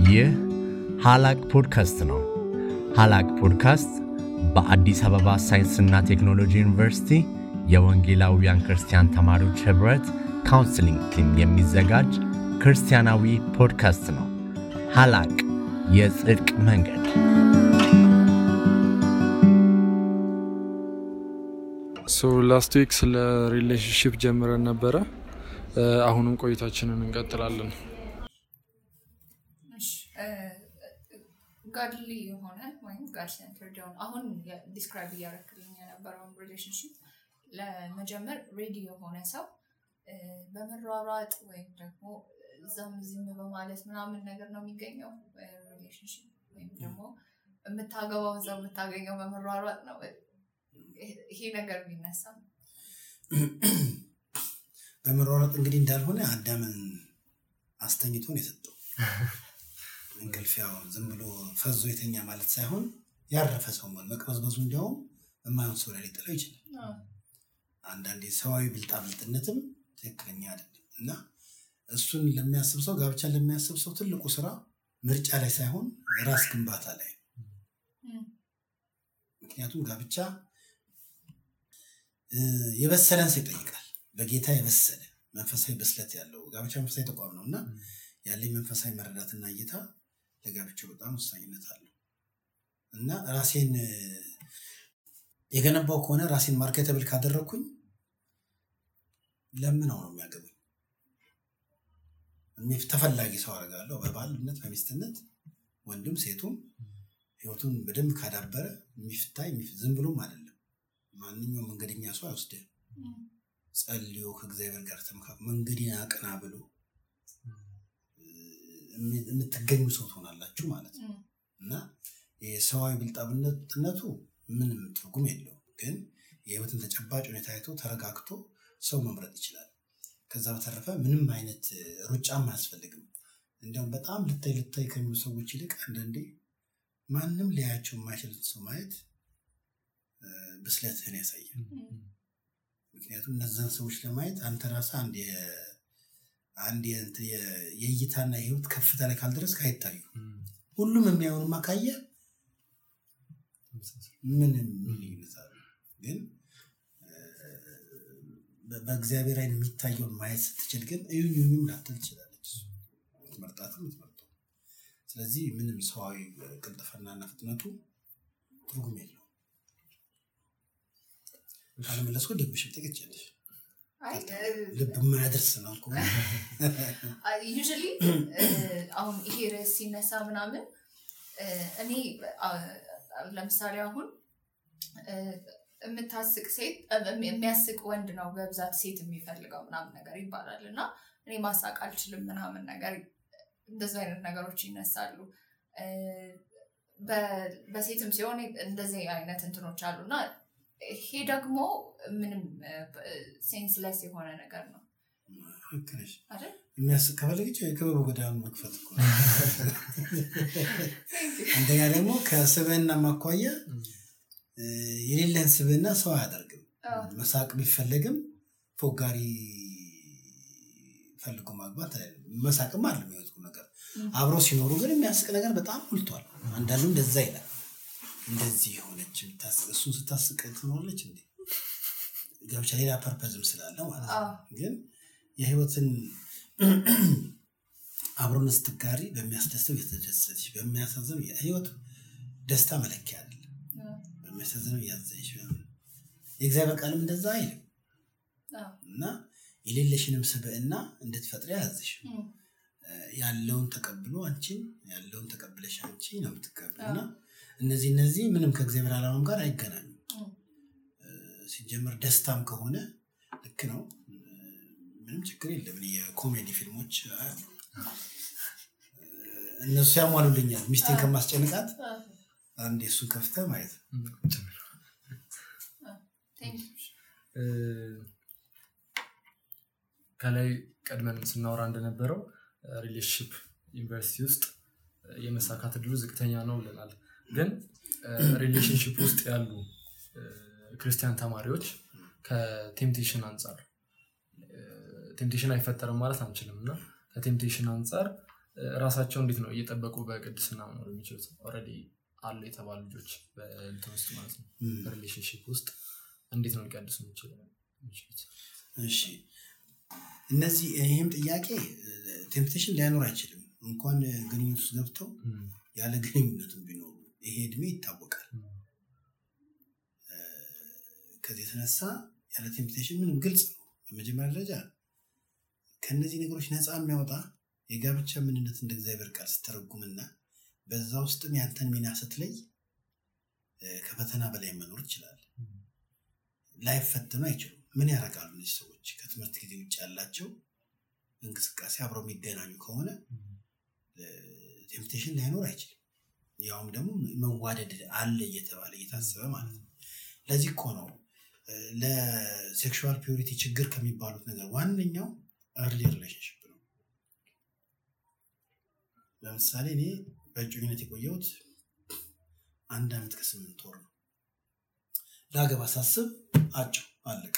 ይህ ሃላቅ ፖድካስት ነው። ሃላቅ ፖድካስት በአዲስ አበባ ሳይንስና ቴክኖሎጂ ዩኒቨርሲቲ የወንጌላውያን ክርስቲያን ተማሪዎች ኅብረት ካውንስሊንግ ቲም የሚዘጋጅ ክርስቲያናዊ ፖድካስት ነው። ሃላቅ የጽድቅ መንገድ ሶ ላስት ዊክ ስለ ሪሌሽንሽፕ ጀምረን ነበረ። አሁንም ቆይታችንን እንቀጥላለን። ጋድሊ የሆነ ወይም ጋድ ሴንተርድ የሆነ አሁን ዲስክራይብ እያደረክልኝ የነበረውን ሪሌሽንሽፕ ለመጀመር ሬዲ የሆነ ሰው በመሯሯጥ ወይም ደግሞ እዛም እዚህም በማለት ምናምን ነገር ነው የሚገኘው ሪሌሽንሽፕ ወይም ደግሞ የምታገባው እዛው የምታገኘው በመሯሯጥ ነው። ይሄ ነገር ቢነሳ በመሯሯጥ እንግዲህ እንዳልሆነ አዳምን አስተኝቶ ነው የሰጠው። እንቅልፍ ያው ዝም ብሎ ፈዞ የተኛ ማለት ሳይሆን ያረፈ ሰው መሆን መቅበዝበዙ እንዲያውም የማይሆን ሰው ላይ ሊጥለው ይችላል። አንዳንዴ ሰዋዊ ብልጣብልጥነትም ትክክለኛ አይደለም እና እሱን ለሚያስብ ሰው ጋብቻን ለሚያስብ ሰው ትልቁ ስራ ምርጫ ላይ ሳይሆን ራስ ግንባታ ላይ ምክንያቱም ጋብቻ የበሰለን ሰው ይጠይቃል። በጌታ የበሰለ መንፈሳዊ ብስለት ያለው ጋብቻ መንፈሳዊ ተቋም ነው እና ያለኝ መንፈሳዊ መረዳትና እይታ ለጋብቻው በጣም ወሳኝነት አለው እና ራሴን የገነባው ከሆነ ራሴን ማርኬተብል ካደረግኩኝ ለምነው ነው የሚያገቡኝ። ተፈላጊ ሰው አደርጋለሁ። በባልነት በሚስትነት ወንድም ሴቱም ህይወቱን በደንብ ካዳበረ የሚፍታይ ዝም ብሎም አይደለም። ማንኛውም መንገደኛ ሰው አይወስድህም። ጸልዮ ከእግዚአብሔር ጋር ተመካክሮ መንገዴን አቅና ብሎ የምትገኙ ሰው ትሆናላችሁ ማለት ነው እና የሰዋዊ ብልጣብነትነቱ ምንም ትርጉም የለውም። ግን የህይወትን ተጨባጭ ሁኔታ አይቶ ተረጋግቶ ሰው መምረጥ ይችላል። ከዛ በተረፈ ምንም አይነት ሩጫም አያስፈልግም። እንዲያውም በጣም ልታይ ልታይ ከሚሉ ሰዎች ይልቅ አንዳንዴ ማንም ሊያያቸው የማይችልን ሰው ማየት ብስለትህን ያሳያል። ምክንያቱም እነዛን ሰዎች ለማየት አንተ ራስህ አንድ አንድ የእይታና የህይወት ከፍታ ላይ ካልደረስክ አይታዩ። ሁሉም የሚያዩንማ ካየ ምንም ልዩነት አለ። ግን በእግዚአብሔር አይን የሚታየውን ማየት ስትችል ግን እዩኝ እዩኝም ላትል ትችላለች። መርጣትም ምትመርጠው። ስለዚህ ምንም ሰዋዊ ቅልጥፍናና ፍጥነቱ ትርጉም የለውም። ካለመለስኩ ደግመሽ ብጠይቅ ትችላለሽ። ልብ የማያደርስ ነው እኮ ዩዥሊ አሁን ይሄ ርዕስ ሲነሳ ምናምን እኔ ለምሳሌ አሁን የምታስቅ ሴት የሚያስቅ ወንድ ነው በብዛት ሴት የሚፈልገው ምናምን ነገር ይባላል እና እኔ ማሳቅ አልችልም ምናምን ነገር እንደዚህ አይነት ነገሮች ይነሳሉ። በሴትም ሲሆን እንደዚህ አይነት እንትኖች አሉ እና ይሄ ደግሞ ምንም ሴንስለስ የሆነ ነገር ነው ልክ ነሽ። የሚያስቅ ከፈለገች የክበቡ ገዳም መክፈት እኮ አንደኛ ደግሞ ከስብዕና ማኳያ የሌለን ስብዕና ሰው አያደርግም። መሳቅ ቢፈለግም ፎጋሪ ፈልጎ ማግባት መሳቅም አለ የሚወጡ ነገር አብረው ሲኖሩ ግን የሚያስቅ ነገር በጣም ሞልቷል። አንዳንዱ እንደዛ ይላል። እንደዚህ የሆነች እሱን ስታስቅ ትኖራለች እንዴ? ጋብቻ ሌላ ፐርፐዝም ስላለ ማለት ነው። ግን የህይወትን አብሮነት ስትጋሪ በሚያስደስተው የተደሰች በሚያሳዝነው ህይወት ደስታ መለኪያ አይደለም። በሚያሳዝነው እያዘች የእግዚአብሔር ቃልም እንደዛ አይልም እና የሌለሽንም ስብዕና እንድትፈጥሪ ያዘሽ ያለውን ተቀብሎ አንቺን ያለውን ተቀብለሽ አንቺ ነው የምትቀበል እና እነዚህ እነዚህ ምንም ከእግዚአብሔር ዓላማም ጋር አይገናኙም። ሲጀመር ደስታም ከሆነ ልክ ነው፣ ምንም ችግር የለም። የኮሜዲ ፊልሞች አሉ፣ እነሱ ያሟሉልኛል። ሚስቴን ከማስጨንቃት አንድ የእሱን ከፍተ ማየት ከላይ ቀድመን ስናወራ እንደነበረው ሪሌሽንሽፕ ዩኒቨርሲቲ ውስጥ የመሳካት እድሉ ዝቅተኛ ነው ብለናል። ግን ሪሌሽንሽፕ ውስጥ ያሉ ክርስቲያን ተማሪዎች ከቴምፕቴሽን አንጻር ቴምፕቴሽን አይፈጠርም ማለት አንችልም እና ከቴምፕቴሽን አንጻር ራሳቸው እንዴት ነው እየጠበቁ በቅድስና መኖር የሚችሉት? ኦልሬዲ አሉ የተባሉ ልጆች በእንትን ውስጥ ማለት ነው እም። በሪሌሽንሽፕ ውስጥ እንዴት ነው ሊቀድሱ የሚችሉ- የሚችሉት? እሺ እነዚህ ይህም ጥያቄ ቴምፕቴሽን ሊያኖር አይችልም። እንኳን ግንኙነት ውስጥ ገብተው እም፣ ያለ ግንኙነትም ቢኖሩ ይሄ እድሜ ይታወቃል። እም፣ ከዚህ የተነሳ ያለ ቴምፕቴሽን ምንም ግልጽ ነው። በመጀመሪያ ደረጃ ከእነዚህ ነገሮች ነፃ የሚያወጣ የጋብቻ ምንነት እንደ እግዚአብሔር ቃል ስተረጉምና በዛ ውስጥም ያንተን ሚና ስትለይ እ፣ ከፈተና በላይ መኖር ይችላል። እም፣ ላይፈተኑ አይችሉም። ምን ያደርጋሉ እነዚህ ሰዎች? ከትምህርት ጊዜ ውጭ ያላቸው እንቅስቃሴ አብረው የሚገናኙ ከሆነ እም፣ ቴምፕቴሽን ላይኖር አይችልም። ያውም ደግሞ መዋደድ አለ እየተባለ እየታሰበ ማለት ነው። ለዚህ እኮ ነው እ፣ ለሴክሹዋል ፒዩሪቲ ችግር ከሚባሉት ነገር ዋነኛው እርሊ ሪሌሽንሽፕ ነው። ለምሳሌ እኔ በእጮኝነት የቆየሁት አንድ ዓመት ከስምንት ወር ነው። ላገባ ሳስብ አጭው አለቀ።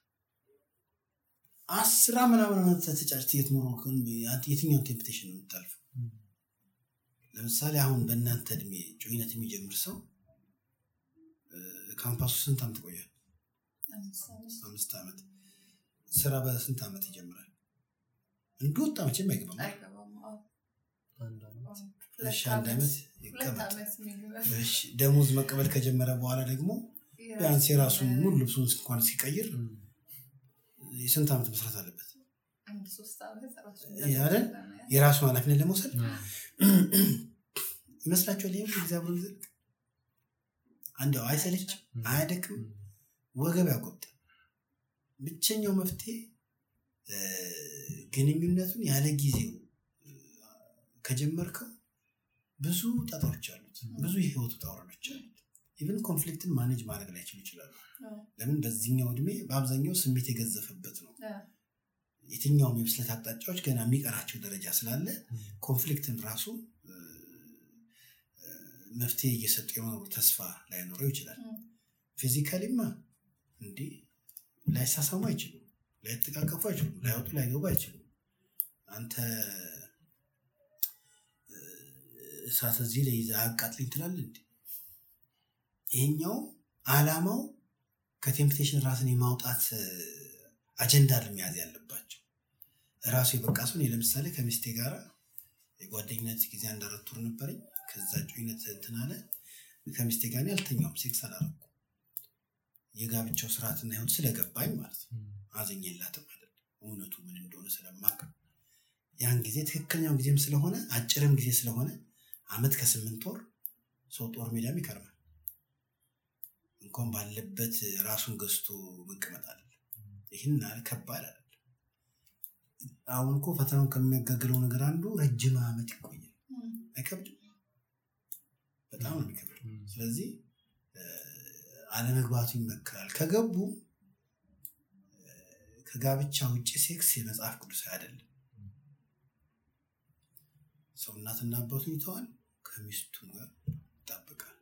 አስራ ምናምን ዓመት ተጫጭት የትኖረ የትኛውን ቴምፕቴሽን ነው የምታልፈው? እም፣ ለምሳሌ አሁን በእናንተ እድሜ ጮኝነት የሚጀምር ሰው እ፣ ካምፓሱ ስንት ዓመት ቆያል? አምስት አምስት አምስት ዓመት። ስራ በስንት ዓመት ይጀምራል? እንደወጣ መቼም አይገባም። አይገባም። አዎ። አንድ ዓመት። እሺ ሁለት አንድ ዓመት ሁለት ይቀመጥ። ዓመት የሚሉ እሺ ደሞዝ መቀበል ከጀመረ በኋላ ደግሞ ቢያንስ የራሱን ሙሉ ልብሱን እንኳን ሲቀይር እም፣ የስንት ዓመት መስራት አለበት? አንድ ሶስት ዓመት ራሱ ይሄ አይደል? የራሱን ኃላፊነት ለመውሰድ አዎ። ይመስላችኋል? ይህም ጊዜ አብሮ ይዘልቅ አንዲያው አይሰለችም? እም፣ አያደክም? እም፣ ወገብ ያጎብጣል። ብቸኛው መፍትሄ እ፣ ግንኙነቱን ያለ ጊዜው እ፣ ከጀመርከው ብዙ ጣጣዎች አሉት፣ ብዙ የህይወት ውጣ ውረዶች አሉት። ኢቨን ኮንፍሊክትን ማኔጅ ማድረግ ላይችሉ ይችላሉ። አዎ። ለምን? በዚህኛው እድሜ በአብዛኛው ስሜት የገዘፈበት ነው። አዎ። የትኛውም የብስለት አቅጣጫዎች ገና የሚቀራቸው ደረጃ ስላለ እም፣ ኮንፍሊክትን ራሱ እ፣ እ፣ መፍትሄ እየሰጡ የመኖሩ ተስፋ ላይኖረው ይችላል። እም፣ ፊዚካሊማ እንዲህ ላይሳሳሙ አይችሉም፣ ላይተቃቀፉ አይችሉም፣ ላይወጡ ላይገቡ አይችሉም። አንተ እ፣ እሳት እዚህ ላይ ይዘህ አቃጥልኝ ትላለህ እንዴ? ይሄኛው አላማው ከቴምፕቴሽን ራስን የማውጣት እ፣ አጀንዳ ለመያዝ ያለባቸው ራሱ የበቃ ሰው እኔ ለምሳሌ ከሚስቴ ጋር የጓደኝነት ጊዜ አንድ አራት ወር ነበረኝ። ከዛ ጮኝነት እንትን አለ። ከሚስቴ ጋር እኔ አልተኛውም፣ ሴክስ አላረኩም። የጋብቻው ስርዓትና ህይወት ስለገባኝ ማለት ነው። እም፣ አዘኝላትም አይደለም እውነቱ ምን እንደሆነ ስለማቅ ያን ጊዜ ትክክለኛው ጊዜም ስለሆነ አጭርም ጊዜ ስለሆነ አመት ከስምንት ወር ሰው ጦር ሜዳም ይከርማል። እንኳን ባለበት ራሱን ገዝቶ መቀመጥ አለ። ይህን ያህል ከባድ አይደለም። አሁን እኮ ፈተናውን ከሚያጋግለው ነገር አንዱ ረጅም አመት ይቆያል። እም፣ አይከብድም? በጣም ነው የሚከብድ። እም፣ ስለዚህ እ፣ አለመግባቱ ይመከራል። ከገቡ እ፣ ከጋብቻ ውጭ ሴክስ የመጽሐፍ ቅዱስ አይደለም። ሰው እናትና አባቱን ይተዋል፣ ከሚስቱ ጋር ይጣበቃል።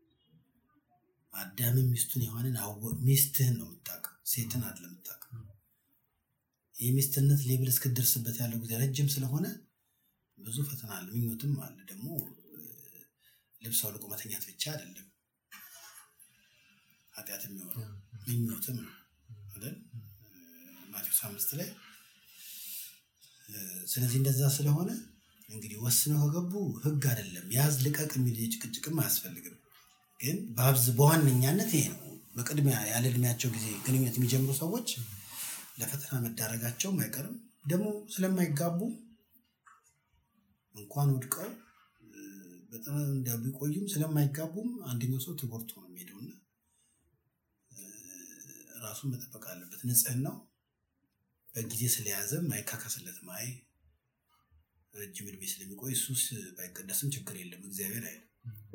አዳምን ሚስቱን ሔዋንን አወ- ሚስትህን ነው የምታውቀው፣ ሴትን አይደለም የምታውቀው። የሚስትነት ሌብል እስክደርስበት ያለው ጊዜ ረጅም ስለሆነ ብዙ ፈተና አለ፣ ምኞትም አለ። ደግሞ እ፣ ልብስ አውልቆ መተኛት ብቻ አይደለም ኃጢአት የሚሆነው ምኞትም ነው አይደል? ማቴዎስ አምስት ላይ እ፣ ስለዚህ እንደዛ ስለሆነ እንግዲህ ወስነው ከገቡ ህግ አይደለም ያዝ ልቀቅ የሚል ጭቅጭቅም አያስፈልግም። ግን በአብዝ በዋነኛነት ይሄ ነው። በቅድሚያ ያለ እድሜያቸው ጊዜ ግንኙነት የሚጀምሩ ሰዎች ለፈተና መዳረጋቸውም አይቀርም። ደግሞ ስለማይጋቡ እንኳን ወድቀው እ፣ በጣም እንደ ቢቆዩም ስለማይጋቡም አንደኛው ሰው ተጎድቶ ነው የሚሄደውና እ፣ ራሱን መጠበቅ አለበት። ንጽህናው በጊዜ ስለያዘም አይካካስለትም። አይ ረጅም እድሜ ስለሚቆይ እሱስ ባይቀደስም ችግር የለም እግዚአብሔር አይልም።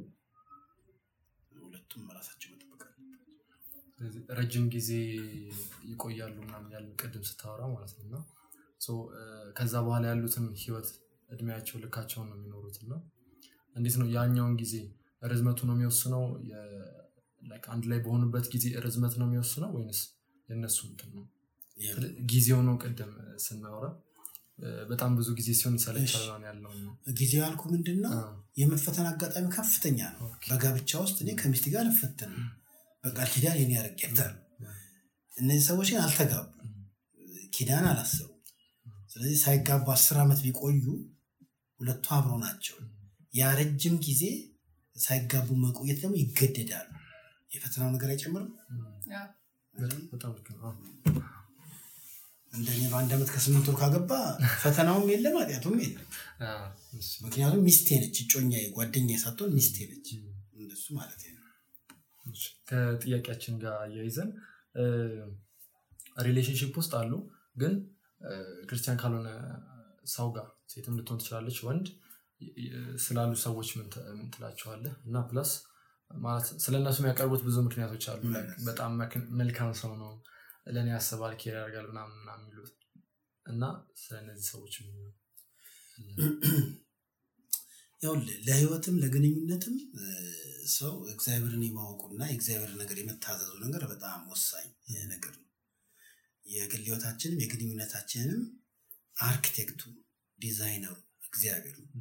ሁለቱም ራሳቸው መጠበቅ አለበት። ስለዚህ ረጅም ጊዜ ይቆያሉ ምናምን ያለ ቅድም ስታወራ ማለት ነው እና ሶ፣ እ፣ ከዛ በኋላ ያሉትን ህይወት እድሜያቸው ልካቸውን ነው የሚኖሩት እና እንዴት ነው ያኛውን ጊዜ ርዝመቱ ነው የሚወስነው የ- like አንድ ላይ በሆኑበት ጊዜ ርዝመት ነው የሚወስነው ወይንስ የእነሱ እንትን ነው ይሄ ጊዜው ነው ቅድም ስናወራ በጣም ብዙ ጊዜ ሲሆን ይሰለቻል እሺ። ምናምን ያለው ነው። ጊዜው ያልኩ ምንድን ነው አዎ። የመፈተን አጋጣሚ ከፍተኛ ነው። ኦኬ። በጋብቻ ውስጥ እኔ ከሚስት ጋር ልፈተን ነው። በቃል ኪዳን የኔ ያረጌታል። እነዚህ ሰዎች ግን አልተጋቡ፣ ኪዳን አላሰቡ። ስለዚህ ሳይጋቡ አስር ዓመት ቢቆዩ ሁለቱ አብሮ ናቸው። ያ ረጅም ጊዜ ሳይጋቡ መቆየት ደግሞ ይገደዳሉ። የፈተናው ነገር አይጨምርም። ያው በጣም ልክ ነው። አዎ። እንደኔ በአንድ ዓመት ከስምንት ወር ካገባ ፈተናውም የለም ኃጢአቱም የለም። አዎ፣ እሺ። ምክንያቱም ሚስቴ ነች፣ እጮኛ ጓደኛ ሳትሆን ሚስቴ ነች። እንደሱ ማለት ነው። እሺ። ከጥያቄያችን ጋር አያይዘን ሪሌሽንሽፕ ውስጥ አሉ ግን እ፣ ክርስቲያን ካልሆነ ሰው ጋር ሴትም ልትሆን ትችላለች ወንድ ይ- ይ- ስላሉ ሰዎች ምን ት- ምን ትላቸዋለህ? እና ፕለስ ማለት ስለ እነሱ የሚያቀርቡት ብዙ ምክንያቶች አሉ። ምን Like አይነት? በጣም መክ- መልካም ሰው ነው፣ ለእኔ ያስባል፣ ኬር ያደርጋል ምናምን ምናምን የሚሉት እና ስለ እነዚህ ሰዎች ምን ይላሉ? ይኸውልህ ለህይወትም ለግንኙነትም እ፣ ሰው እግዚአብሔርን የማወቁና የእግዚአብሔር ነገር የመታዘዙ ነገር በጣም ወሳኝ እ፣ ነገር ነው። የግል ህይወታችንም የግንኙነታችንም አርኪቴክቱ ዲዛይነሩ እግዚአብሔር ነው።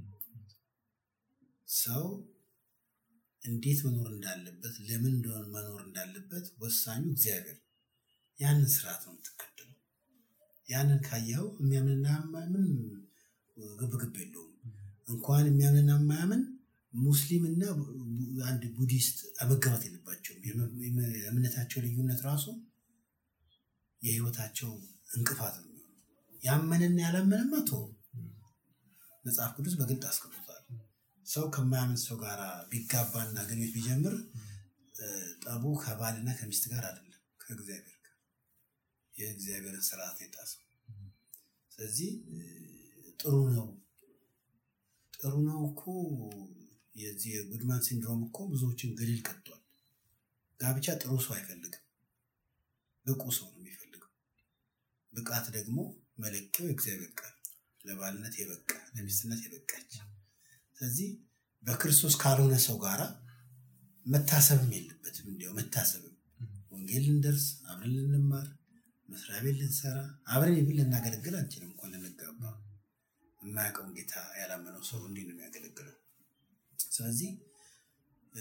ሰው እንዴት መኖር እንዳለበት ለምን እንደሆነ መኖር እንዳለበት ወሳኙ እግዚአብሔር ነው። ያንን ስርዓት ነው የምትከተለው። ያንን ካየኸው የሚያምንና የማያምን ምንም ግብግብ የለውም። እንኳን የሚያምንና የማያምን ሙስሊም እና አንድ ቡዲስት መገባት የለባቸውም። የም- የም- የእምነታቸው ልዩነት ራሱ የህይወታቸው እንቅፋት ነው። ያመንና ያላመነማ ቶ መጽሐፍ ቅዱስ በግልጥ አስቀምጧል። ሰው ከማያምን ሰው ጋር ቢጋባና ግንኙነት ቢጀምር እ፣ ጠቡ ከባልና ከሚስት ጋር አይደለም ከእግዚአብሔር ጋር የእግዚአብሔርን ስርዓት የጣሰው። ስለዚህ እ፣ ጥሩ ነው ጥሩ ነው እኮ የዚህ የጉድማን ሲንድሮም እኮ ብዙዎችን ገደል ቀጥቷል። ጋብቻ ጥሩ ሰው አይፈልግም፣ ብቁ ሰው ነው የሚፈልገው። ብቃት ደግሞ መለኪያው የእግዚአብሔር ቃል ለባልነት የበቃ ለሚስትነት የበቃች። ስለዚህ በክርስቶስ ካልሆነ ሰው ጋር መታሰብም የለበትም። እንዲያው መታሰብም ወንጌል ልንደርስ አብረን ልንማር መስሪያ ቤት ልንሰራ አብረን ይብል ልናገለግል አንችልም እንኳን ልንጋባ የማያውቀውን ጌታ ያላመነው ሰው እንዲህ ነው የሚያገለግለው። ስለዚህ እ፣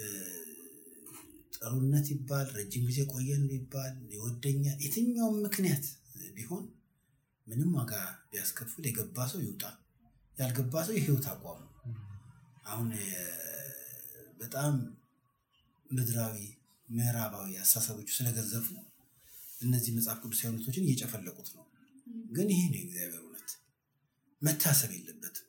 ጥሩነት ይባል ረጅም ጊዜ ቆየን ይባል ይወደኛል፣ የትኛውም ምክንያት ቢሆን ምንም ዋጋ ቢያስከፍል የገባ ሰው ይውጣ፣ ያልገባ ሰው የህይወት አቋሙ አሁን እ፣ በጣም ምድራዊ ምዕራባዊ አስተሳሰቦቹ ስለገዘፉ እነዚህ መጽሐፍ ቅዱስ እውነቶችን እየጨፈለቁት ነው። ግን ይሄ ነው የእግዚአብሔር እውነት። መታሰብ የለበትም።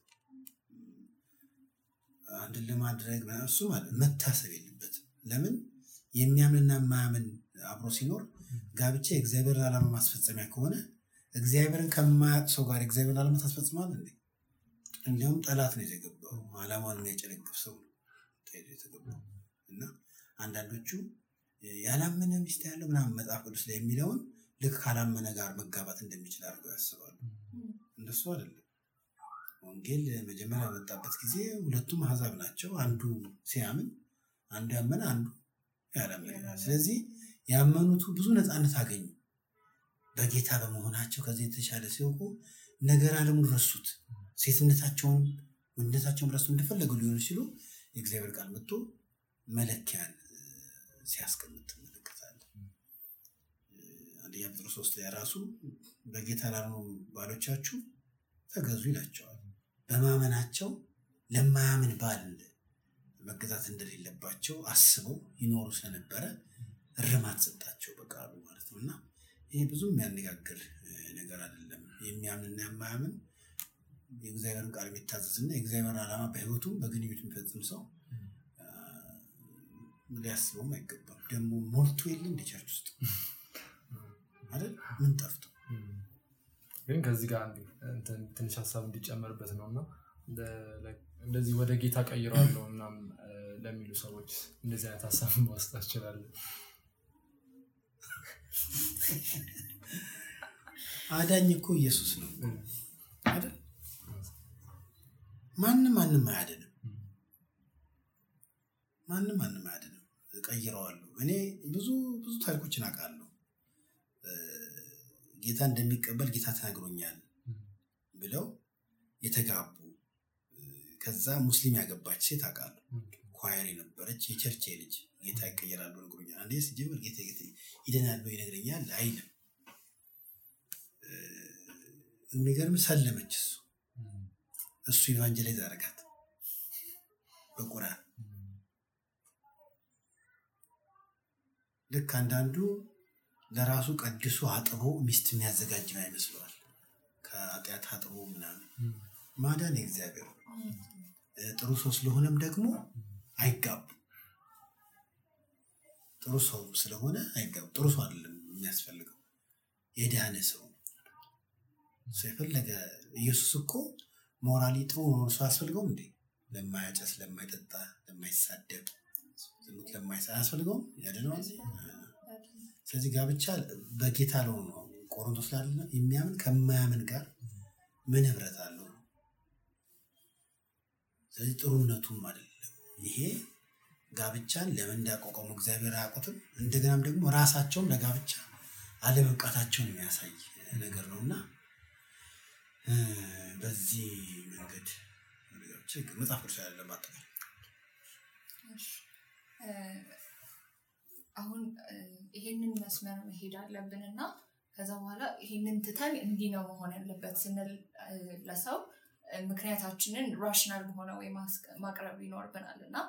አንድን ለማድረግ ምናምን እሱ ማለት መታሰብ የለበትም። ለምን የሚያምንና የማያምን አብሮ ሲኖር ጋብቻ የእግዚአብሔርን ዓላማ ማስፈጸሚያ ከሆነ እግዚአብሔርን ከማያውቅ ሰው ጋር የእግዚአብሔርን ዓላማ ታስፈጽማል እንዴ? እንዲያውም ጠላት ነው የተገባው። ዓላማውን የሚያጨለግፍ ሰው ነው ተይዞ የተገባው እና አንዳንዶቹ ያላመነ ሚስት ያለው ምናምን መጽሐፍ ቅዱስ ላይ የሚለውን ልክ ካላመነ ጋር መጋባት እንደሚችል አድርገው ያስባሉ። እንደሱ አይደለም። ወንጌል መጀመሪያ በመጣበት ጊዜ ሁለቱም አሕዛብ ናቸው። አንዱ ሲያምን፣ አንዱ ያመነ፣ አንዱ ያላመነ። ስለዚህ ያመኑቱ ብዙ ነፃነት አገኙ በጌታ በመሆናቸው። ከዚህ የተሻለ ሲወቁ ነገር ዓለሙን ረሱት። ሴትነታቸውን ወንድነታቸውን ረሱ እንደፈለጉ ሊሆኑ ሲሉ የእግዚአብሔር ቃል መጥቶ መለኪያን እ፣ ሲያስቀምጥ ትመለከታለህ። እ፣ አንደኛ ጴጥሮስ ሶስት ላይ ራሱ በጌታ ላልሆኑ ባሎቻችሁ ተገዙ ይላቸዋል። በማመናቸው ለማያምን ባል መገዛት እንደሌለባቸው አስበው ይኖሩ ስለነበረ እርማት ሰጣቸው በቃሉ ማለት ነው። እና ይሄ ብዙ የሚያነጋግር እ፣ ነገር አይደለም። የሚያምንና የማያምን የእግዚአብሔርን ቃል የሚታዘዝና የእግዚአብሔርን ዓላማ በሕይወቱ በግንኙነት የሚፈጽም ሰው አ፣ ሊያስበውም አይገባም። ደግሞ ሞልቶ የለ እንደ ቸርች ውስጥ አይደል? ምን ጠፍቶ ግን ከዚህ ጋር አንድ እንትን ትንሽ ሀሳብ እንዲጨመርበት ነው እና እንደ- እንደዚህ ወደ ጌታ ቀይረዋለሁ ምናምን እ፣ ለሚሉ ሰዎች እንደዚህ አይነት ሀሳብ ማስጣት ይችላለን። አዳኝ እኮ ኢየሱስ ነው አይደል? ማንም ማንም አያድንም። ማንም ማንም አያድንም። ቀይረዋለሁ። እኔ ብዙ ብዙ ታሪኮችን አውቃለሁ። እ፣ ጌታ እንደሚቀበል ጌታ ተናግሮኛል። ብለው የተጋቡ ከዛ ሙስሊም ያገባች ሴት አውቃለሁ። ኳየር የነበረች የቸርች ልጅ ጌታ ይቀየራሉ ነግሮኛል። አንዴ ሲጀምር ጌታ ጌታ ይደናል ብሎ ይነግረኛል አይልም። የሚገርም ሰለመች። እሱ እሱ ኢቫንጀላይዝ አደረጋት በቁርአን ልክ አንዳንዱ ለራሱ ቀድሶ አጥቦ ሚስት የሚያዘጋጅ ይመስለዋል። ከኃጢአት አጥቦ ምናምን ማዳን የእግዚአብሔር ነው። ጥሩ ሰው ስለሆነም ደግሞ አይጋቡ። ጥሩ ሰው ስለሆነ አይጋቡ። ጥሩ ሰው አይደለም የሚያስፈልገው የዳነ ሰው ሰው የፈለገ ኢየሱስ እኮ ሞራሊ ጥሩ ነው ሰው አያስፈልገውም እንዴ? ለማያጨስ፣ ለማይጠጣ፣ ለማይሳደብ፣ ዝሙት ለማይሰራ አያስፈልገውም? ያድነዋል። ስለዚህ ጋብቻ በጌታ ለሆኑ ነው። ቆሮንቶስ ላለ የሚያምን ከማያምን ጋር ምን ህብረት አለው? ስለዚህ ጥሩነቱም አይደለም ይሄ ጋብቻን ለምን እንዳቋቋሙ እግዚአብሔር አያውቁትም። እንደገናም ደግሞ ራሳቸውም ለጋብቻ አለመብቃታቸውን የሚያሳይ ነገር ነው እና በዚህ መንገድ መጽሐፍ ቅዱስ ያለ ማጠቃል አሁን ይሄንን መስመር መሄድ አለብን እና ከዛ በኋላ ይሄንን ትተን እንዲህ ነው መሆን ያለበት ስንል ለሰው ምክንያታችንን ራሽናል በሆነ ወይ ማቅረብ ይኖርብናል እና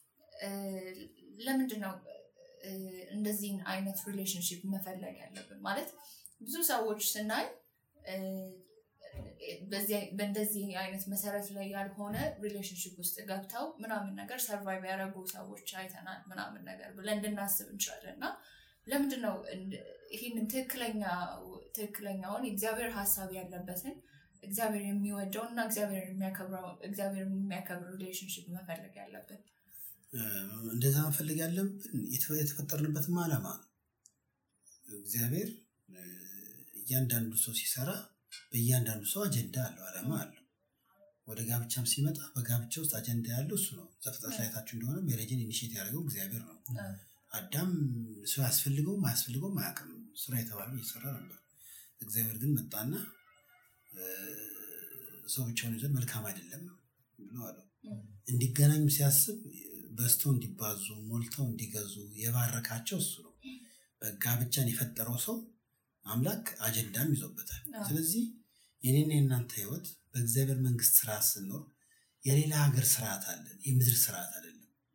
ለምንድን ነው እንደዚህን አይነት ሪሌሽንሽፕ መፈለግ ያለብን? ማለት ብዙ ሰዎች ስናይ በእንደዚህ አይነት መሰረት ላይ ያልሆነ ሪሌሽንሽፕ ውስጥ ገብተው ምናምን ነገር ሰርቫይቭ ያደረጉ ሰዎች አይተናል ምናምን ነገር ብለን እንድናስብ እንችላለን እና ለምንድን ነው ይህንን ትክክለኛ ትክክለኛውን የእግዚአብሔር ሀሳብ ያለበትን እግዚአብሔር የሚወደው እና እግዚአብሔር የሚያከብር ሪሌሽንሽፕ መፈለግ ያለብን? እንደዛ መፈለግ ያለብን የተፈጠርንበትም ዓላማ ነው። እግዚአብሔር እያንዳንዱ ሰው ሲሰራ በእያንዳንዱ ሰው አጀንዳ አለው፣ ዓላማ አለው። ወደ ጋብቻም ሲመጣ በጋብቻ ውስጥ አጀንዳ ያለው እሱ ነው። ዘፍጥረት ላይ አይታችሁ እንደሆነ ሜሬጅን ኢኒሼት ያደረገው እግዚአብሔር ነው። አዳም ሰው ያስፈልገውም አያስፈልገውም አያውቅም። ስራ የተባለው እየሰራ ነበር። እግዚአብሔር ግን መጣና ሰው ብቻውን ይዘን መልካም አይደለም ብሎ አለው። እንዲገናኙ ሲያስብ በዝተው እንዲባዙ ሞልተው እንዲገዙ የባረካቸው እሱ ነው። ጋብቻን የፈጠረው ሰው አምላክ አጀንዳም ይዞበታል። ስለዚህ የኔና የእናንተ ህይወት በእግዚአብሔር መንግስት ስርዓት ስንኖር የሌላ ሀገር ስርዓት አለን፣ የምድር ስርዓት አይደለም።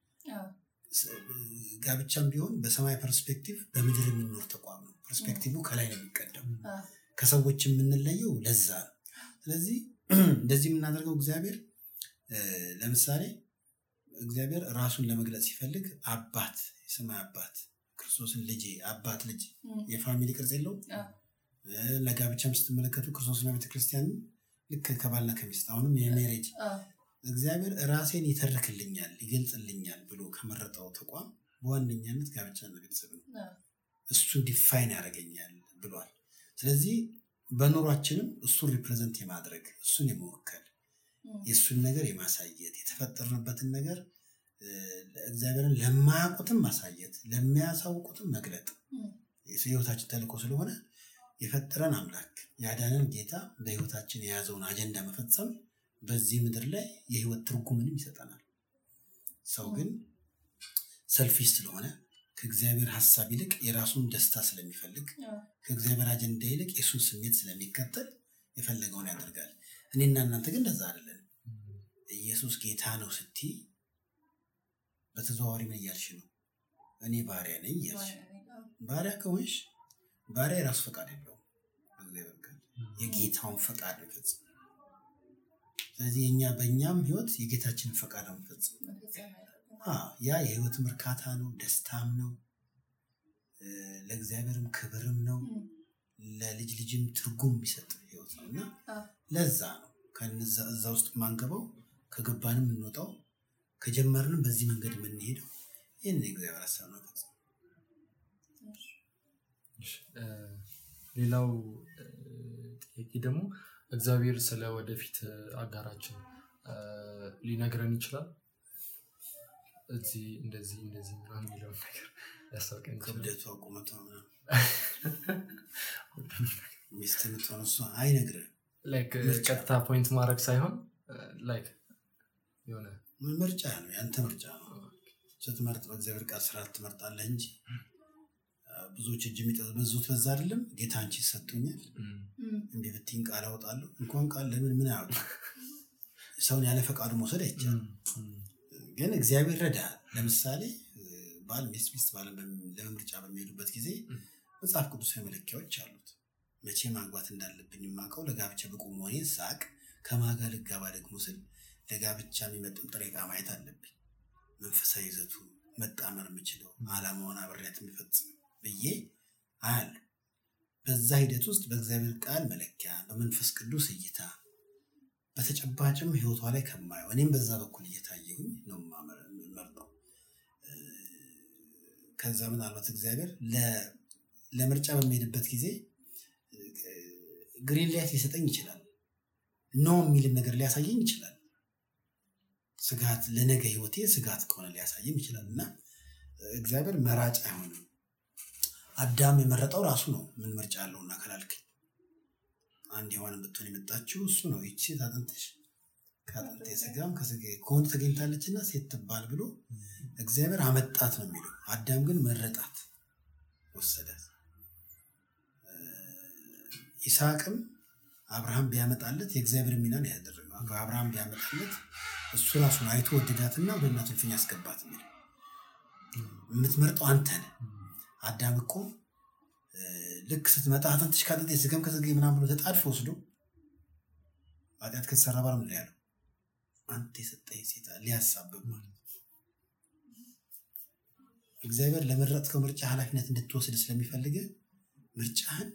ጋብቻም ቢሆን በሰማይ ፐርስፔክቲቭ በምድር የሚኖር ተቋም ነው። ፐርስፔክቲቭ ከላይ ነው የሚቀደም። ከሰዎች የምንለየው ለዛ ነው። ስለዚህ እንደዚህ የምናደርገው እግዚአብሔር ለምሳሌ እግዚአብሔር ራሱን ለመግለጽ ሲፈልግ አባት የሰማይ አባት ክርስቶስን ልጄ አባት ልጅ የፋሚሊ ቅርጽ የለውም። ለጋብቻም ስትመለከቱ ክርስቶስና ቤተክርስቲያን ልክ ከባልና ከሚስት አሁንም የሜሬጅ እግዚአብሔር ራሴን ይተርክልኛል ይገልጽልኛል ብሎ ከመረጠው ተቋም በዋነኛነት ጋብቻና ቤተሰብ ነው። እሱን ዲፋይን ያደርገኛል ብሏል። ስለዚህ በኑሯችንም እሱን ሪፕሬዘንት የማድረግ እሱን የመወከል የእሱን ነገር የማሳየት የተፈጠርንበትን ነገር እግዚአብሔርን ለማያውቁትም ማሳየት ለሚያሳውቁትም መግለጥ የህይወታችን ተልእኮ ስለሆነ የፈጠረን አምላክ ያዳነን ጌታ በህይወታችን የያዘውን አጀንዳ መፈጸም በዚህ ምድር ላይ የህይወት ትርጉምንም ይሰጠናል። ሰው ግን ሰልፊሽ ስለሆነ ከእግዚአብሔር ሀሳብ ይልቅ የራሱን ደስታ ስለሚፈልግ ከእግዚአብሔር አጀንዳ ይልቅ የእሱን ስሜት ስለሚከተል የፈለገውን ያደርጋል። እኔና እናንተ ግን እንደዛ አይደለም። ኢየሱስ ጌታ ነው ስቲ በተዘዋዋሪ ምን እያልሽ ነው? እኔ ባሪያ ነኝ እያልሽ ባሪያ ከሆንሽ ባሪያ የራሱ ፈቃድ የለውም። እግዚአብሔር ቃል የጌታውን ፈቃድ ነው ይፈጽም። ስለዚህ የኛ በእኛም ህይወት የጌታችንን ፈቃድ ነው የሚፈጽም። ያ የህይወትም እርካታ ነው፣ ደስታም ነው፣ ለእግዚአብሔርም ክብርም ነው፣ ለልጅ ልጅም ትርጉም የሚሰጥ ህይወት ነው እና ለዛ ነው እዛ ውስጥ የማንገባው ከገባንም የምንወጣው ከጀመርንም በዚህ መንገድ የምንሄደው ይህን የእግዚአብሔር ሀሳብ ነው። ሌላው ጥያቄ ደግሞ እግዚአብሔር ስለ ወደፊት አጋራችን ሊነግረን ይችላል። እዚህ እንደዚህ እንደዚህ ምናምን የሚለውን ነገር ያስታውቀን ይችላል። ክብደቷ ቁመቷ ሚስት የምትሆን እሷ አይነግርህም። ላይክ ምርጫ። ቀጥታ ፖይንት ማድረግ ሳይሆን ላይክ የሆነ ምርጫ ነው፣ ያንተ ምርጫ ነው። ስትመርጥ በእግዚአብሔር ቃል ስርዓት ትመርጣለህ እንጂ አ፣ ብዙዎች እጅ የሚጠመዙት በዛ አይደለም። ጌታ አንቺ ሰጥቶኛል ም፣ እም፣ እንዲህ ብትይኝ ቃል አወጣለሁ። እንኳን ቃል ለምን ምን አያወጣ ሰውን ያለ ፈቃዱ መውሰድ አይቻልም። ም፣ ግን እግዚአብሔር ረዳሃል። ለምሳሌ እ፣ ባል ሚስት ሚስት ባል ለምርጫ በሚሄዱበት ጊዜ ም። መጽሐፍ ቅዱሳዊ መለኪያዎች አሉት። መቼ ማግባት እንዳለብኝ የማውቀው ለጋብቻ ብቁ መሆኔን ሳቅ ከማጋ ልጋባ ደግሞ ስል ለጋብቻ የሚመጥን ጥሬ ዕቃ ማየት አለብኝ። መንፈሳዊ ይዘቱ መጣመር የምችለው ዓላማውን አብሬያት የሚፈጽም ብዬ አያለሁ። በዛ ሂደት ውስጥ በእግዚአብሔር ቃል መለኪያ፣ በመንፈስ ቅዱስ እይታ፣ በተጨባጭም ህይወቷ ላይ ከማየው እኔም በዛ በኩል እየታየሁኝ ነው የማመር- የምመርጠው። እ፣ ከዛ ምናልባት እግዚአብሔር ለ- ለምርጫ በሚሄድበት ጊዜ ግሪን ላይት ሊሰጠኝ ይችላል። ኖ የሚልም ነገር ሊያሳየኝ ይችላል። ስጋት ለነገ ህይወቴ ስጋት ከሆነ ሊያሳይም ይችላል እና እግዚአብሔር መራጭ አይሆንም። አዳም የመረጠው ራሱ ነው። ምን ምርጫ አለውና ከላልከኝ አንድ ሔዋን ብትሆን የመጣችው እሱ ነው። ይቺ ሴት አጥንትሽ ከአጥንቴ ስጋም ከስጋ ከወንድ ተገኝታለች እና ሴት ትባል ብሎ እግዚአብሔር አመጣት ነው የሚለው። አዳም ግን መረጣት፣ ወሰዳት። ይስሐቅም አብርሃም ቢያመጣለት የእግዚአብሔር ሚናን ያደረገው አብርሃም ቢያመጣለት እሱ ራሱን አይቶ ወደዳትና ወደ እናቱ እልፍኝ ያስገባት የሚለው የምትመርጠው አንተ ነህ። አዳም እኮ እ፣ ልክ ስትመጣ አጥንትሽ ከአጥንቴ ስጋም ከስጋዬ ምናምን ብሎ ተጣድፎ ወስዶ ኃጢአት ከተሰራ በኋላ ምንድን ነው ያለው? አንተ የሰጠኝ ሴት ሊያሳብብ ማለት ነው። እግዚአብሔር ለመረጥከው ምርጫ ኃላፊነት እንድትወስድ ስለሚፈልግ ምርጫህን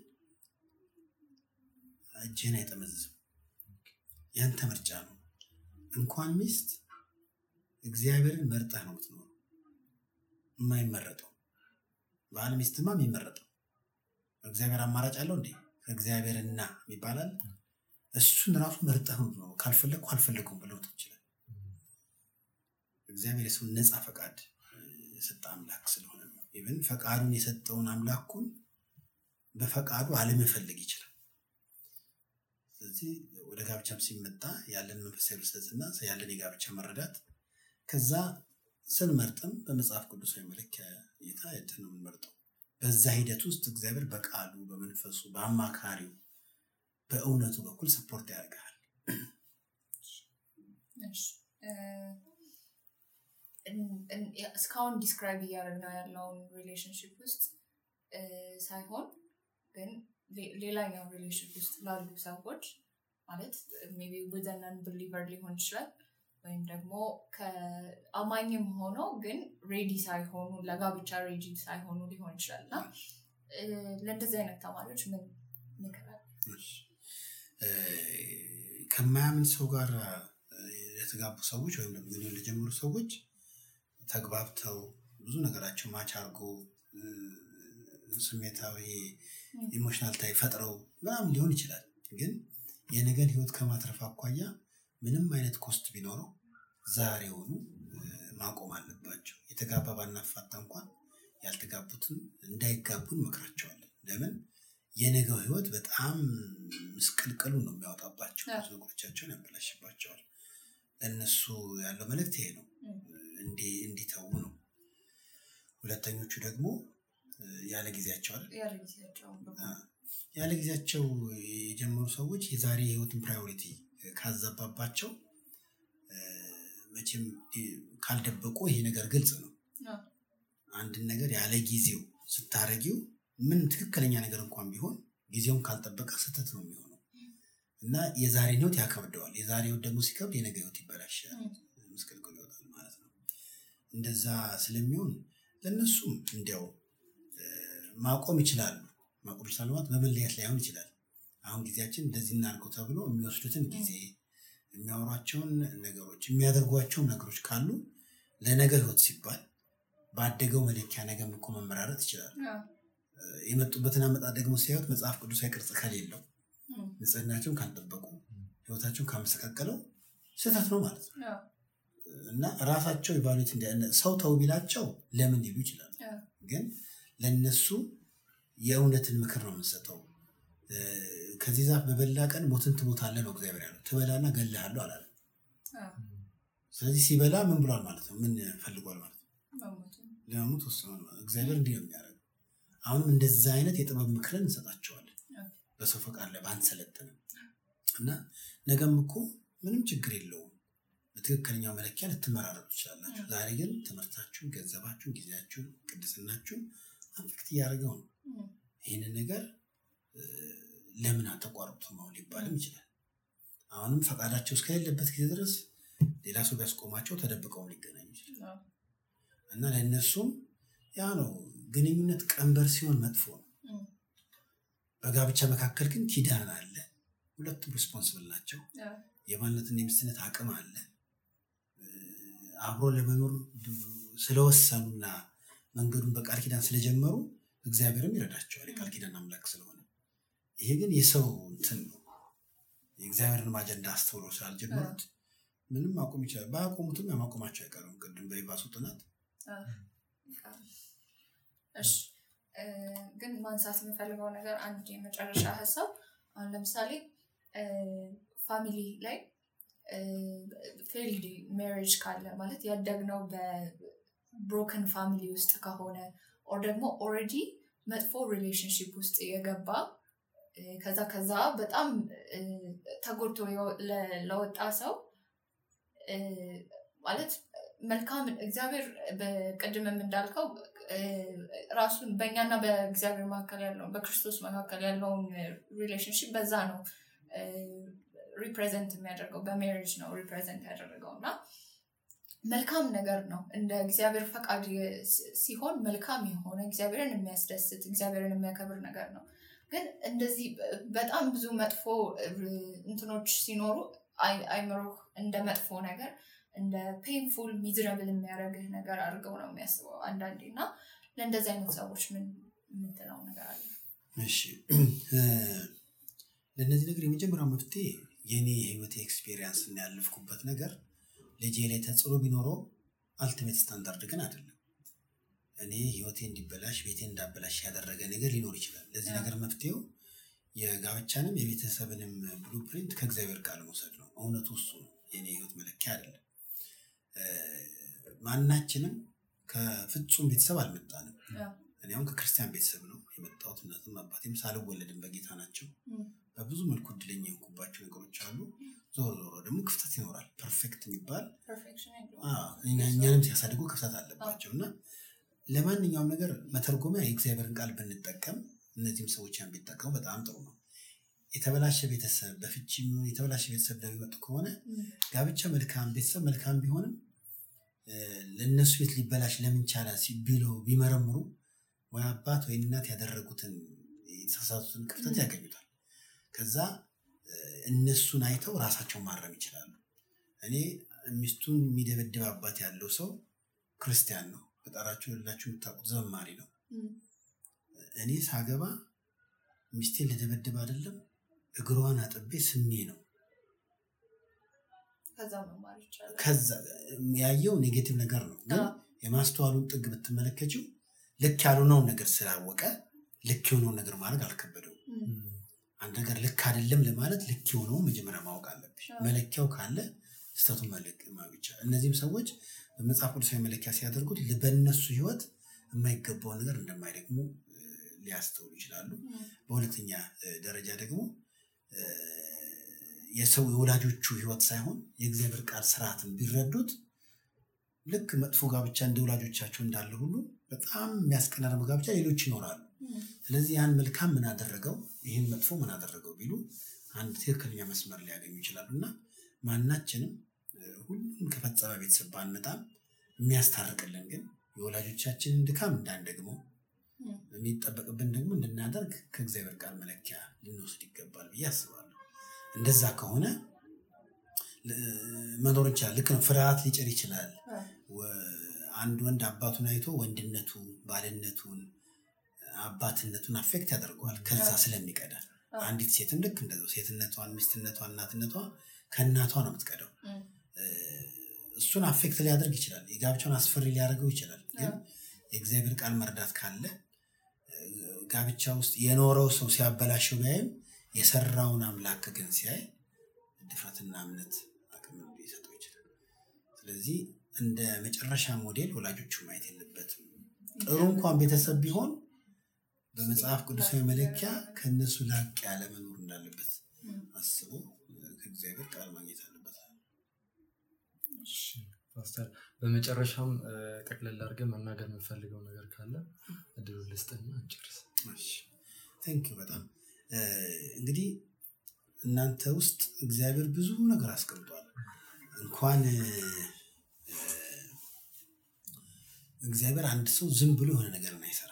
እጅህን አይጠመዝዝም። ያንተ ምርጫ ነው። እንኳን ሚስት እግዚአብሔርን መርጠህ ነው የምትኖረው። የማይመረጠው ባል ሚስትማ የሚመረጠው እግዚአብሔር አማራጭ አለው እንዴ? ከእግዚአብሔርና ይባላል። እሱን ራሱ መርጠህ ነው የምትኖረው። ካልፈለግኩ አልፈለግኩም ብለው ትችላል። እግዚአብሔር የሰውን ነፃ ፈቃድ እ፣ የሰጠ አምላክ ስለሆነ ነው። ኢቨን ፈቃዱን የሰጠውን አምላኩን በፈቃዱ አለመፈለግ ይችላል። ስለዚህ ወደ ጋብቻም ሲመጣ ያለን መንፈሳዊ ብስለትና ያለን የጋብቻ መረዳት ከዛ ስንመርጥም በመጽሐፍ ቅዱሳዊ መለኪያ እይታ አይተን ነው የምንመርጠው። በዛ ሂደት ውስጥ እግዚአብሔር በቃሉ በመንፈሱ በአማካሪው በእውነቱ በኩል ሰፖርት ያደርግሃል። እሺ፣ እ፣ እን- እን- እስካሁን ዲስክራይብ እያደረግነው ያለውን ሪሌሽንሽፕ ውስጥ እ፣ ሳይሆን ግን ሌ- ሌላኛው ሪሌሽንሽፕ ውስጥ ላሉ ሰዎች ማለት ሜይ ቢ ውዘን ብሊቨር ሊሆን ይችላል ወይም ደግሞ ከአማኝም ሆኖ ግን ሬዲ ሳይሆኑ ለጋብቻ ሬዲ ሳይሆኑ ሊሆን ይችላል እና እ፣ ለእንደዚህ አይነት ተማሪዎች ምን ምክራል? እ፣ ከማያምን ሰው ጋር እ፣ የተጋቡ ሰዎች ወይም ደግሞ ግንኙነት ለጀመሩ ሰዎች ተግባብተው ብዙ ነገራቸው ማች አድርጎ እ፣ ስሜታዊ ኢሞሽናል ታይ ፈጥረው ምናምን ሊሆን ይችላል። ግን የነገን ህይወት ከማትረፍ አኳያ ምንም አይነት ኮስት ቢኖረው ዛሬውኑ እ፣ ማቆም አለባቸው። የተጋባ ባናፋታ እንኳን ያልተጋቡትን እንዳይጋቡ እንመክራቸዋለን። ለምን የነገው ህይወት በጣም ምስቅልቅሉ ነው የሚያወጣባቸው፣ አዎ። ብዙ ነገሮቻቸውን ያበላሽባቸዋል። ለእነሱ ያለው መልእክት ይሄ ነው፣ ም። እንዲ- እንዲተዉ ነው። ሁለተኞቹ ደግሞ እ፣ ያለ ጊዜያቸው አይደል ያለ ጊዜያቸው ያለ ጊዜያቸው የጀመሩ ሰዎች የዛሬ የህይወትን ፕራዮሪቲ ካዘባባቸው እ፣ መቼም እ፣ ካልደበቁ ይሄ ነገር ግልጽ ነው። አዎ። አንድን ነገር ያለ ጊዜው ስታረጊው ምን ትክክለኛ ነገር እንኳን ቢሆን ጊዜውን ካልጠበቀ ስህተት ነው የሚሆነው እና የዛሬን ህይወት ያከብደዋል። የዛሬ ህይወት ደግሞ ሲከብድ የነገ ህይወት ይበላሻል፣ ምስቅልቅል ይወጣል ማለት ነው። እንደዛ ስለሚሆን ለእነሱም እንዲያው እ፣ ማቆም ይችላሉ። ማቆም ይችላሉ ማለት በመለየት ላይሆን ይችላል። አሁን ጊዜያችን እንደዚህ እናድርገው ተብሎ የሚወስዱትን ጊዜ የሚያወሯቸውን ነገሮች የሚያደርጓቸውን ነገሮች ካሉ ለነገ ህይወት ሲባል ባደገው መለኪያ ነገም እኮ መመራረጥ ይችላል። አዎ። የመጡበትን አመጣጥ ደግሞ ሲያዩት መጽሐፍ ቅዱሳዊ ቅርጽ ከሌለው ም። ንጽህናቸውን ካልጠበቁ ህይወታቸውን ካመሰቃቀለው ስህተት ነው ማለት ነው አዎ። እና ራሳቸው ኢቫሉዌት እንዲ ሰው ተው ቢላቸው ለምን ሊሉ ይችላሉ። አዎ። ግን ለነሱ የእውነትን ምክር ነው የምንሰጠው። ከዚህ ዛፍ በበላ ቀን ሞትን ትሞታለህ ነው እግዚአብሔር ያለው። ትበላና እገልሃለሁ አላለም። ስለዚህ ሲበላ ምን ብሏል ማለት ነው? ምን ፈልጓል ማለት ነው? ለመሞት ወስኗል። እግዚአብሔር እንዲህ ነው የሚያደርገው። አሁንም እንደዛ አይነት የጥበብ ምክርን እንሰጣቸዋለን። በሰው ፈቃድ ላይ ባንሰለጥንም እና ነገም እኮ ምንም ችግር የለውም በትክክለኛው መለኪያ ልትመራረጡ ትችላላችሁ። ዛሬ ግን ትምህርታችሁን፣ ገንዘባችሁን፣ ጊዜያችሁን፣ ቅድስናችሁን አንፍክት እያደረገው ነው። ይህንን ነገር ለምን አተቋርጦ ነው ሊባልም ይችላል። አሁንም ፈቃዳቸው እስከሌለበት ጊዜ ድረስ ሌላ ሰው ቢያስቆማቸው ተደብቀው ሊገናኙ ይችላል እና ለእነሱም ያ ነው ግንኙነት ቀንበር ሲሆን መጥፎ ነው። በጋብቻ መካከል ግን ኪዳን አለ። ሁለቱም ሪስፖንስብል ናቸው። የባልነትና የሚስትነት አቅም አለ። አብሮ ለመኖር ስለወሰኑና መንገዱን በቃል ኪዳን ስለጀመሩ እግዚአብሔርም ይረዳቸዋል የቃል ኪዳን አምላክ ስለሆነ። ይሄ ግን የሰው እንትን ነው። የእግዚአብሔርን አጀንዳ አስተውሎ ስላልጀመሩት ምንም ማቆም ይችላል። ባያቆሙትም ያማቆማቸው አይቀርም። ቅድም በይባሱ ጥናት ግን ማንሳት የምፈልገው ነገር አንድ የመጨረሻ ሀሳብ አሁን ለምሳሌ ፋሚሊ ላይ ፌልድ ሜሪጅ ካለ ማለት ያደግነው በብሮከን ፋሚሊ ውስጥ ከሆነ ኦር ደግሞ ኦልሬዲ መጥፎ ሪሌሽንሽፕ ውስጥ የገባ ከዛ ከዛ በጣም ተጎድቶ ለወጣ ሰው ማለት መልካም እግዚአብሔር በቅድምም እንዳልከው ራሱን በእኛና በእግዚአብሔር መካከል ያለውን በክርስቶስ መካከል ያለውን ሪሌሽንሽፕ በዛ ነው ሪፕሬዘንት የሚያደርገው በሜሪጅ ነው ሪፕሬዘንት ያደረገው እና መልካም ነገር ነው እንደ እግዚአብሔር ፈቃድ ሲሆን መልካም የሆነ እግዚአብሔርን የሚያስደስት እግዚአብሔርን የሚያከብር ነገር ነው ግን እንደዚህ በጣም ብዙ መጥፎ እንትኖች ሲኖሩ አይምሮህ እንደ መጥፎ ነገር እንደ ፔንፉል ሚዝረብል የሚያደርግህ ነገር አድርገው ነው የሚያስበው አንዳንዴ እና ለእንደዚህ አይነት ሰዎች ምን የምትለው ነገር አለ እሺ ለእነዚህ ነገር የመጀመሪያው መፍትሄ የኔ የህይወት ኤክስፔሪንስ እና ያለፍኩበት ነገር ልጄ ላይ ተጽዕኖ ቢኖረው አልቲሜት ስታንዳርድ ግን አይደለም እኔ ህይወቴ እንዲበላሽ ቤቴ እንዳበላሽ ያደረገ ነገር ሊኖር ይችላል ለዚህ ነገር መፍትሄው የጋብቻንም የቤተሰብንም ብሉፕሪንት ከእግዚአብሔር ቃል መውሰድ ነው እውነቱ እሱ ነው የኔ ህይወት መለኪያ አይደለም ማናችንም ከፍጹም ቤተሰብ አልመጣንም እኔ አሁን ከክርስቲያን ቤተሰብ ነው የመጣሁት እናትም አባቴም ሳልወለድም በጌታ ናቸው በብዙ መልኩ እድለኛ የሆንኩባቸው ነገሮች አሉ ዞሮ ዞሮ ደግሞ ክፍተት ይኖራል ፐርፌክት የሚባል እኛንም ሲያሳድጉ ክፍተት አለባቸው እና ለማንኛውም ነገር መተርጎሚያ የእግዚአብሔርን ቃል ብንጠቀም እነዚህም ሰዎች ያን ቢጠቀሙ በጣም ጥሩ ነው የተበላሸ ቤተሰብ በፍቺ የተበላሸ ቤተሰብ ለሚመጡ ከሆነ ጋብቻ መልካም ቤተሰብ መልካም ቢሆንም ለእነሱ ቤት ሊበላሽ ለምን ቻለ ቢለው ቢመረምሩ ወይ አባት ወይ እናት ያደረጉትን የተሳሳቱትን ክፍተት ያገኙታል ከዛ እነሱን አይተው ራሳቸውን ማረም ይችላሉ እኔ ሚስቱን የሚደበድብ አባት ያለው ሰው ክርስቲያን ነው በጠራችሁ ሌላችሁ የምታውቁት ዘማሪ ነው እኔ ሳገባ ሚስቴን ልደበድብ አይደለም እግሯን አጥቤ ስሜ ነው ከዛ ያየው ኔጌቲቭ ነገር ነው ግን የማስተዋሉን ጥግ ብትመለከችው ልክ ያልሆነውን ነገር ስላወቀ ልክ የሆነውን ነገር ማድረግ አልከበደው አንድ ነገር ልክ አይደለም ለማለት ልክ የሆነውን መጀመሪያ ማወቅ አለብሽ መለኪያው ካለ ስተቱ ብቻ እነዚህም ሰዎች በመጽሐፍ ቅዱሳዊ መለኪያ ሲያደርጉት በእነሱ ህይወት የማይገባውን ነገር እንደማይደግሙ ሊያስተውሉ ይችላሉ በሁለተኛ ደረጃ ደግሞ የሰው የወላጆቹ ህይወት ሳይሆን የእግዚአብሔር ቃል ስርዓትን ቢረዱት ልክ መጥፎ ጋብቻ እንደ ወላጆቻቸው እንዳለ ሁሉ በጣም የሚያስቀና ደግሞ ጋብቻ ሌሎች ይኖራሉ ስለዚህ ያን መልካም ምን አደረገው ይህን መጥፎ ምን አደረገው ቢሉ አንድ ትክክለኛ መስመር ሊያገኙ ይችላሉ እና ማናችንም ሁሉም ከፈጸመ ቤተሰብ ባንመጣም የሚያስታርቅልን ግን የወላጆቻችንን ድካም እንዳንደግመው የሚጠበቅብን ደግሞ እንድናደርግ ከእግዚአብሔር ቃል መለኪያ ልንወስድ ይገባል ብዬ አስባለሁ እንደዛ ከሆነ መኖር ይችላል ልክ ነው ፍርሃት ሊጭር ይችላል አንድ ወንድ አባቱን አይቶ ወንድነቱ ባልነቱን አባትነቱን አፌክት ያደርገዋል ከዛ ስለሚቀዳ አንዲት ሴትም ልክ እንደዛው ሴትነቷን ሚስትነቷን እናትነቷ ከእናቷ ነው የምትቀደው እሱን አፌክት ሊያደርግ ይችላል የጋብቻውን አስፈሪ ሊያደርገው ይችላል ግን የእግዚአብሔር ቃል መርዳት ካለ ጋብቻ ውስጥ የኖረው ሰው ሲያበላሸው ቢያይም የሰራውን አምላክ ግን ሲያይ ድፍረትና እምነት አቅም ሊሰጠው ይችላል። ስለዚህ እንደ መጨረሻ ሞዴል ወላጆቹ ማየት የለበትም። ጥሩ እንኳን ቤተሰብ ቢሆን በመጽሐፍ ቅዱሳዊ መለኪያ ከእነሱ ላቅ ያለ መኖር እንዳለበት አስቦ ከእግዚአብሔር ቃል ማግኘት አለበት። እሺ፣ ፓስተር በመጨረሻም እ፣ ጠቅለል አድርገን መናገር የምንፈልገው ነገር ካለ እድሉ ልስጥና እንጨርስ። ቴንኪው በጣም እ፣ እንግዲህ እናንተ ውስጥ እግዚአብሔር ብዙ ነገር አስቀምጧል። እንኳን እ፣ እግዚአብሔር አንድ ሰው ዝም ብሎ የሆነ ነገርን አይሰራም።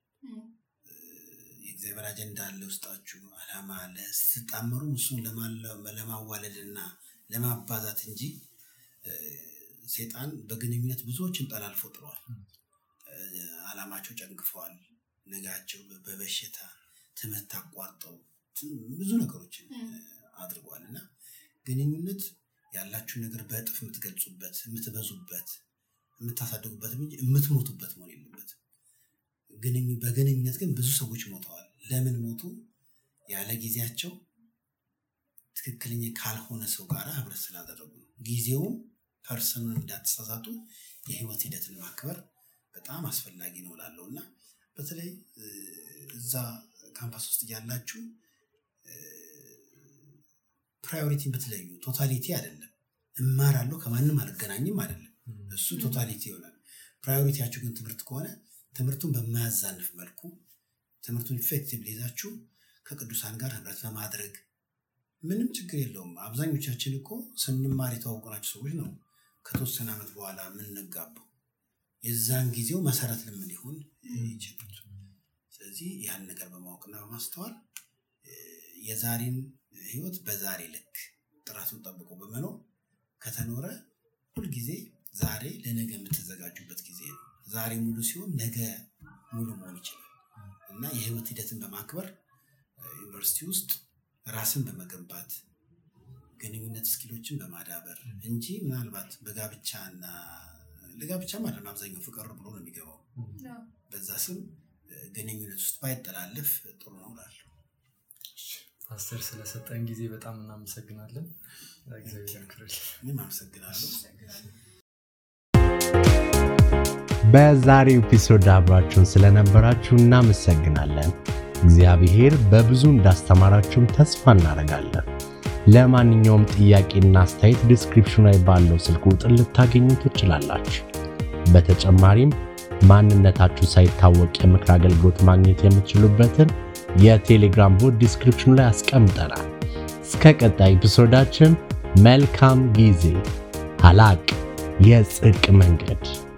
የእግዚአብሔር አጀንዳ አለ ውስጣችሁ፣ አላማ አለ። ስትጣመሩ እሱን ለማለ- ለማዋለድ እና ለማባዛት እንጂ እ፣ ሴጣን በግንኙነት ብዙዎችን ጠላልፎ ጥሯል። እ፣ አላማቸው ጨንግፈዋል። ነጋቸው በ- በበሽታ ትምህርት አቋርጠው ት- ብዙ ነገሮችን እ፣ አድርጓል እና ግንኙነት ያላችሁን ነገር በእጥፍ የምትገልጹበት የምትበዙበት የምታሳድጉበት እንጂ የምትሞቱበት መሆን የለበትም። ግንኙ- በግንኙነት ግን ብዙ ሰዎች ሞተዋል። ለምን ሞቱ? ያለ ጊዜያቸው ትክክለኛ ካልሆነ ሰው ጋር ህብረት ስላደረጉ ነው። ጊዜውም ፐርሰኑን እንዳትሳሳቱ የህይወት ሂደትን ማክበር በጣም አስፈላጊ ነው እላለሁ እና በተለይ እ፣ እዛ ካምፓስ ውስጥ እያላችሁ ፕራዮሪቲን ብትለዩ ቶታሊቲ አይደለም። እማራለሁ ከማንም አልገናኝም አይደለም። እሱ ቶታሊቲ ይሆናል። ፕራዮሪቲያችሁ ግን ትምህርት ከሆነ ትምህርቱን በማያዛንፍ መልኩ ትምህርቱን ኢፌክቲቭ ይዛችሁ ከቅዱሳን ጋር ህብረት በማድረግ ምንም ችግር የለውም። አብዛኞቻችን እኮ ስንማር የተዋወቅናቸው ሰዎች ነው ከተወሰነ ዓመት በኋላ የምንጋባው። የዛን ጊዜው መሰረት ለምን ሊሆን ይችላል። ስለዚህ ያን ነገር በማወቅና በማስተዋል እ፣ የዛሬን ህይወት በዛሬ ልክ ጥራቱን ጠብቆ በመኖር ከተኖረ ሁልጊዜ ዛሬ ለነገ የምትዘጋጁበት ጊዜ ነው። ዛሬ ሙሉ ሲሆን ነገ ሙሉ መሆን ይችላል እና የህይወት ሂደትን በማክበር እ፣ ዩኒቨርሲቲ ውስጥ ራስን በመገንባት ግንኙነት ስኪሎችን በማዳበር እንጂ ምናልባት በጋብቻ እና ለጋብቻ ማለት ነው አብዛኛው ፍቅር ብሎ ነው የሚገባው። በዛ ስም እ፣ ግንኙነት ውስጥ ባይጠላለፍ ጥሩ ነው እላለሁ። ፓስተር ስለሰጠን ጊዜ በጣም እናመሰግናለን። እግዚአብሔር ያክብርልን። እኔም አመሰግናለሁ። በዛሬው ኤፒሶድ አብራችሁን ስለነበራችሁ እናመሰግናለን። እግዚአብሔር በብዙ እንዳስተማራችሁም ተስፋ እናደርጋለን። ለማንኛውም ጥያቄና አስተያየት ዲስክሪፕሽኑ ላይ ባለው ስልክ ቁጥር ልታገኙ ትችላላችሁ። በተጨማሪም ማንነታችሁ ሳይታወቅ የምክር አገልግሎት ማግኘት የምትችሉበትን የቴሌግራም ቦት ዲስክሪፕሽኑ ላይ አስቀምጠናል። እስከ ቀጣይ ኤፒሶዳችን መልካም ጊዜ። ሀላቅ የጽድቅ መንገድ